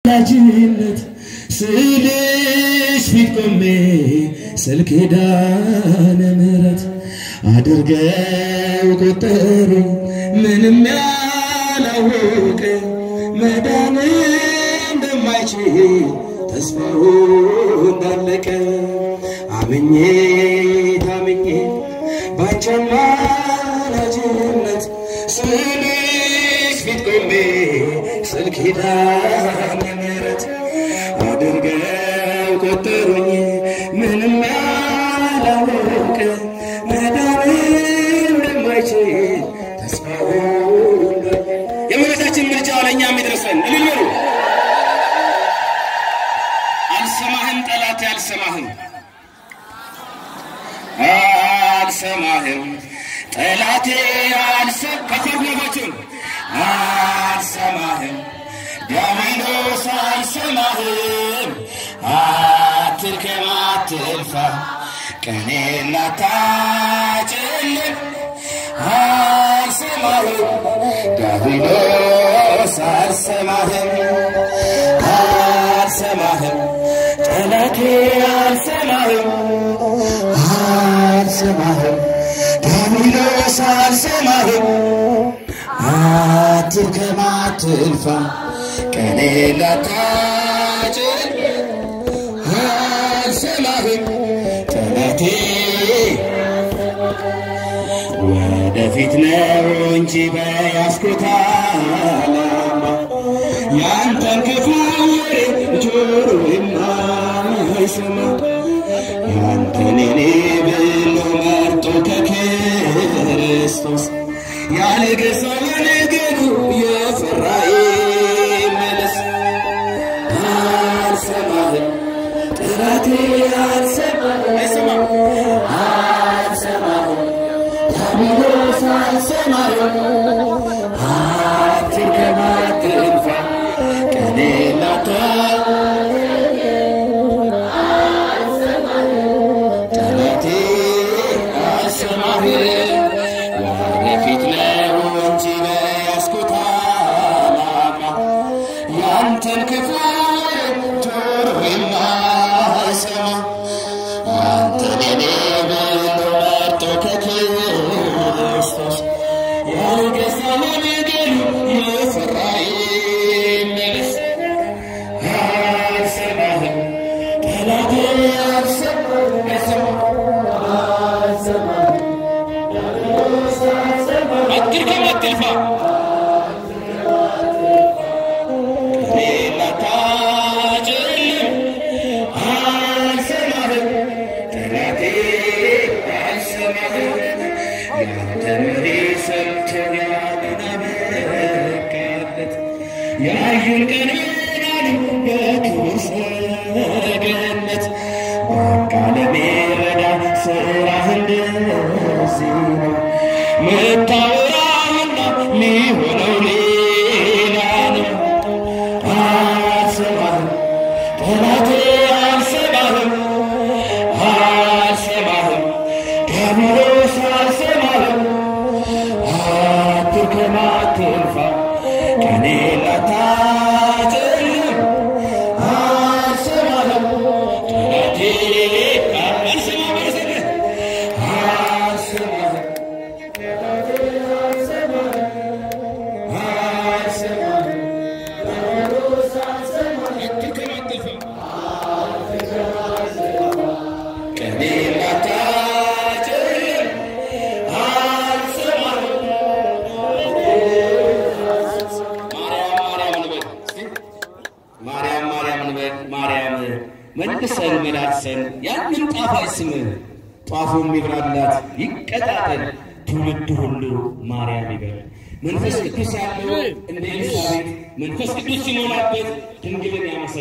ወዳጅነት ስልሽ ፊት ቆሜ ስለ ኪዳነ ምሕረት አድርገው ቆጠሩ ምንም ያላወቀ መዳን እንደማይችል ተስፋው እንዳለቀ አምኜ ታምኜ ባንቺ አማላጅነት ስልሽ ፊት ቆሜ ስለ ኪዳነ ምሕረት አድርገው ቆጠሩኝ ምንም ያላወቀ መዳን እንደማይችል ተስፋው የእመቤታችን ምልጃ ለእኛም ይድረሰን። እልል በሉ። አልሰማህም ጠላቴ አልሰማህም አልሰማህም ጠላቴ አልሰም ከፈርነባችሁን አልሰማህም ዲያብሎስ አልሰማህም አትልከም አትልፋ ቀኔን አታጭልም አልሰማህም ዲያብሎስ አልሰማህም አልሰማህም ጠላቴ አልሰማህም አልሰማህም ዲያብሎስ አልሰማህም አትልከም አትልፋ ቀኔ ላታጭል አልሰማህም ጠላቴ ወደፊት ነው እንጂ በያዝኩት ዓላማ ያንተን ክፉ ወሬ ጆሮ የማይሰማ ያንተን እኔ ብሎ መርጦ ከክርስቶስ ያልገዛው ነገሩ የፈራ ይመለስ። አልሰማህም ጠላቴ አልሰማህም አይሰማም አልሰማህም ዲያብሎስ አልሰማህም አትልከም አትልፋ ቀኔ ላታ ጠላቴ አልሰማህም ወደፊት ነው እንጂ በያዝኩት ዓላማ ያንተን ክፉ ጆሮ የማይሰማ አንተን እኔ ብሎ መርጦ ከክርስቶስ ያልገዛው ነገሩ የፈራ ይመለስ። አልሰማህም ጠላቴ አልሰማህም አልሰማህም አትልከም አትልፋ ቀኔን አታጭልም አልሰማህም ጠላቴ አልሰማህም ያንተን ወሬ ሰምቶ ያንን አበቃለት ያዩን ቀን ይሆናሉ በክብር ሰገነት በቃ ለሚረዳ ስራህ እንደዚህ ነው ምታወራውና ሊሆነው ሌላ ነው። አልሰማህም ጠላቴ አልሰማህም አልሰማህም ዲያብሎስ አልሰማህም አትልከም አትልፋ ቀኔ ላታጭልም አልሰማህም ጠላቴ አልሰማህም አልሰማህም ማርያም ማርያም እንበል ማርያም መልሰን መላልሰን ያንን ጣፋጭ ስም ጧፉ የሚብራላት ይቀጣጠል ትውልድ ሁሉ ማርያም ይበል። መንፈስ ቅዱስ ያለው እንደ ኤልሳቤጥ መንፈስ ቅዱስ ሲሞላበት ድንግልን ያመሰግናል።